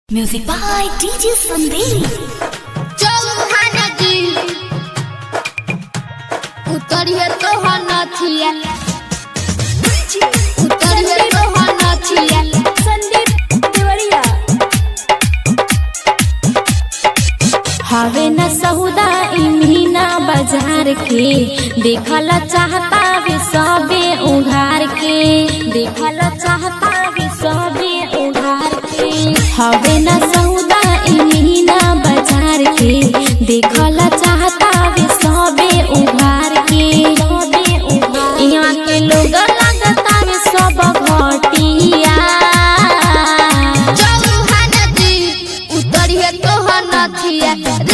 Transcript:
Music by DJ Sandeep. Chauhan जी उतरिए तो नथिया उतरिए तो नथिया संदीप देवरिया हवे न सहुदा इमीना बाजार के देखल चाहता वे सबे उघार के देखल चाहता वे सबे उघार के हवे न सहुदा इमीना बाजार के देखल चाहता वे सबे उघार के सबे उघार यहाँ के लोग लगता वे सब घटिया चौहान जी उतरिए तो नथिया